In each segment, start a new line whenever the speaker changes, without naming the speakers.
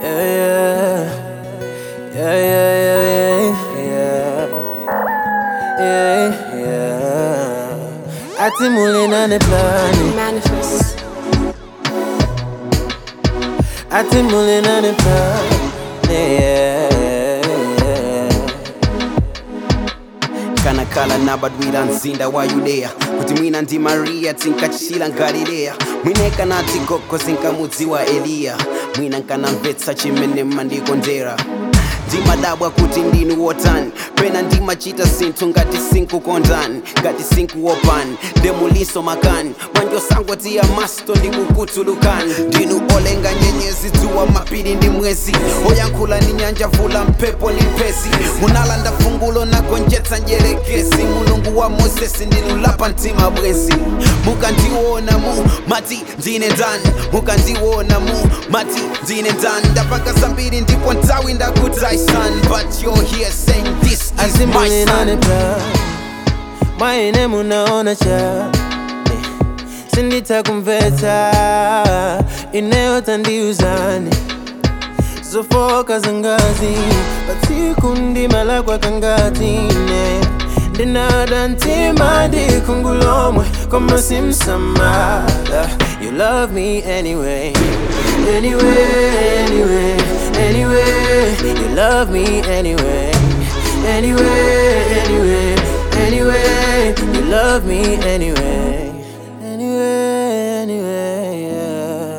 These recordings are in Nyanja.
yeah, yeah, yeah, yeah, yeah, yeah, yeah. Ati mule na ne plani,
Manifest.
ati mule na ne plani, yeah, yeah.
kana kala nabadwira nzinda wa yudeya kuti mwina ndi mariya tinkachila ngalileya mwineka nati goko zinkamudzi wa eliya mwina nkanamvetsa chimene mandikondera ndimadabwa kuti ndinu wotani pena ndimachita zinthu ngati sinkukondani ngati sinkuwopani ndemuliso makani mwanjosangoti ya masto ndikukutulukani ndinu olenga nyenyezi dzuwa mapiri ndi mwezi oyankhula ndi nyanja vula mphepo ndi mphezi munalanda fungulo nagonjetsa njerekezi mulungu wa mozesi ndinulapa mtima bwezi mukandiona mu mati ndine ndani mukandiona mu mati ndine ndani ndapanga zambiri ndipo nthawi ndakudzai son but you're here saying this is
Ati
my
mule na ne
son
plani, mwaine munaona cha sinditakumvetsa inayotandiuzani zofoka zangazi patsiku ndimala kwakangati-ne ndinada ntima ndikungulomwe koma simsamala you love me anyway anyway anyway anyway you love me anyway anyway anyway anyway you love me anyway anyway anyway yeah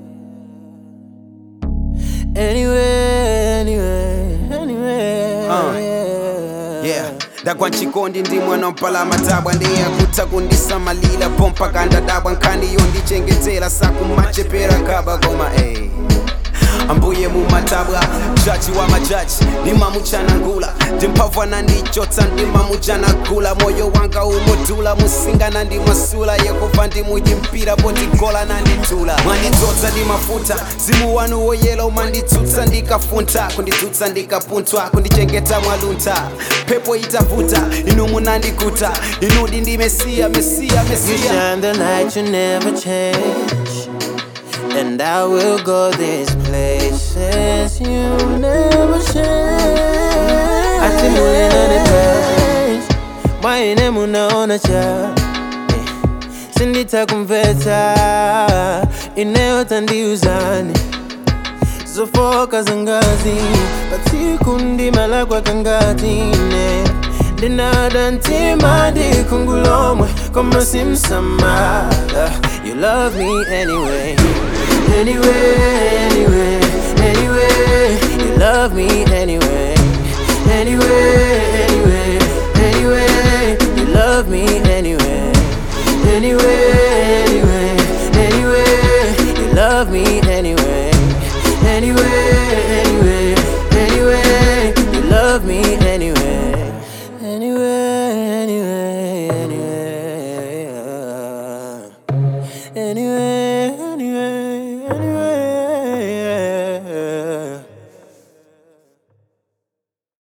Anyway, anyway, anyway.
Uh, yeah ndagwa nchikondi ndi mwana mpala matabwa ndeyakutha kundisamalira pompa kandadabwa nkhaniyo ndichengetera sakumachepera kaba koma ey ambuye mumatabwa jaji wa majaji ndimamuchanangula ndimphavwa nandichotsa ndimamuchanagula moyo wanga umodula musingana ndimasula yehova ndimuyimpira pondigola nanditula mwandidzodza ndimafuta zimu wanu woyela umanditsutsa ndikafunta kundidzutsa ndikapunthwa kundichengeta mwaluntha mphepo itavuta inu munandikuta inudi ndi mesiya mesiya
You
mesiya
shine the light, you never change. And I will go these places you never change. Ati mule na ne page, mwaine munaona cha sinditakumvetsa inayotandiuzani zofoka zangazi patsiku ndimala kwakangati-ne ndinada ntima ndikungulomwe koma simsamala you love me anyway anyway anyway anyway you love me anyway anyway anyway anyway you love me anyway anyway anyway anyway you love me anyway anyway anyway anyway you love me anyway anyway anyway anyway anyway